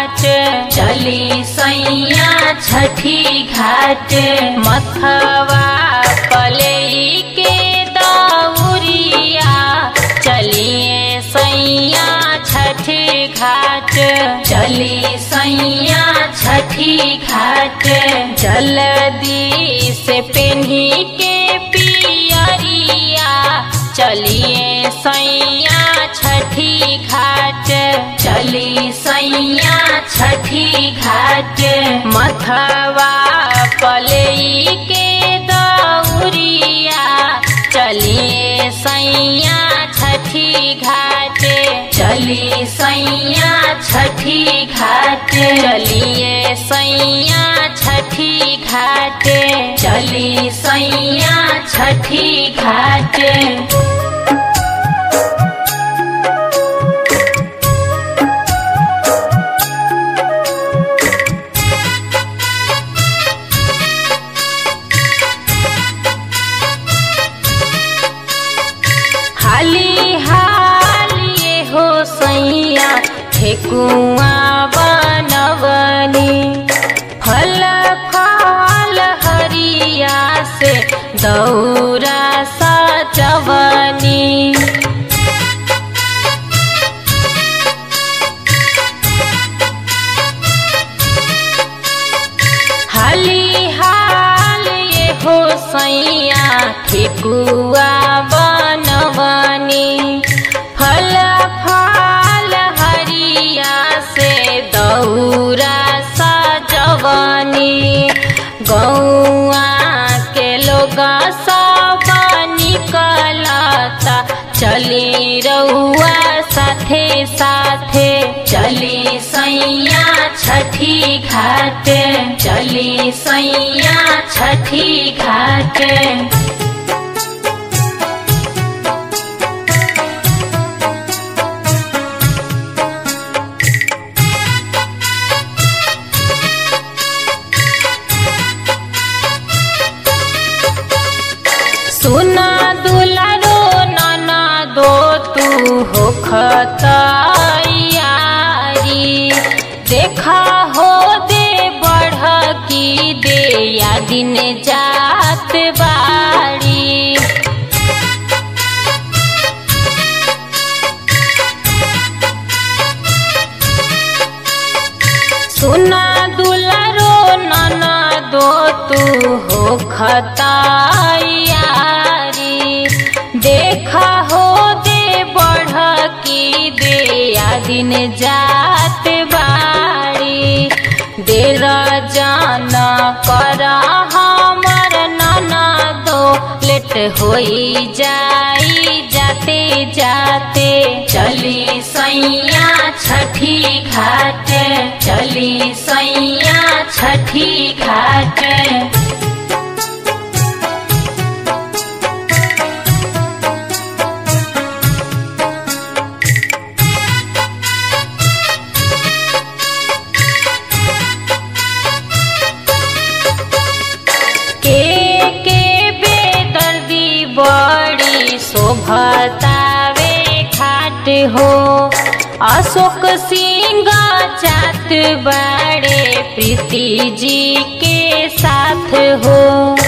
घाट चली सैया छठी घाट मथवा पलई के दौरिया चलिए सैया छठी घाट चली सैया छठी घाट जल्दी से पेन्ही के पियरिया चलिए सैया छठी घाट चली सैया छठी घाट मथवा पलई के दौरिया चलिए सैया छठी घाट चली सैया छठी घाट चलिए सैया छठी घाट चली सैया छठी घाट हाली हालिए हो सैया ठेकुआ बनवनी फल फल हरिया से दौरा सजवनी हाली हाल ये हो सैया ठेकुआ बनवनी फल फल हरिया से दौरा सजवनी गौआ के लोग सब निकलता चली रउआ साथे साथे चली सैया छठी घाट चली सैया छठी घाट सुना दुलारो नाना दो तू हो खतयारी देखा हो दे बढ़ की दे या दिन जात बाड़ी सुना दुलारो नाना दो तू हो खतायारी देखा हो दे बढ़ की दे या दिन जात बाड़ी देर जान कर हमर नाना दो लेट होई जाई जाते जाते चली सैया छठी घाट चली सैया छठी घाट के के बेदर्दी बड़ी शोभतावे घाट हो अशोक सिंह चात बड़े प्रीति जी के साथ हो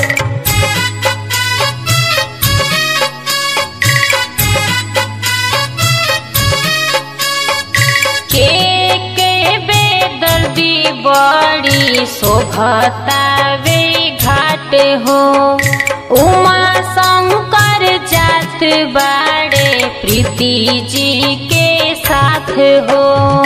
के के बेदर्दी बड़ी शोभतावे घाट हो उमा शंकर जात बाड़े प्रीति जी के साथ हो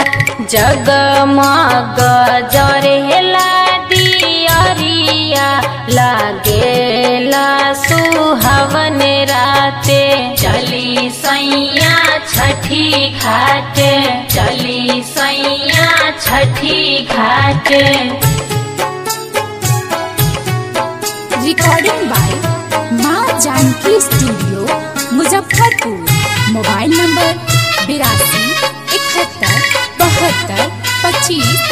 जगमग जरेला दियरिया लागेला सुहावन राते चली सैया छठी घाट चली सैया छठी घाट रिकॉर्डिंग बाय माँ Janaki studio Muzaffarpur mobile number बिरासी इकहत्तर बहत्तर पच्चीस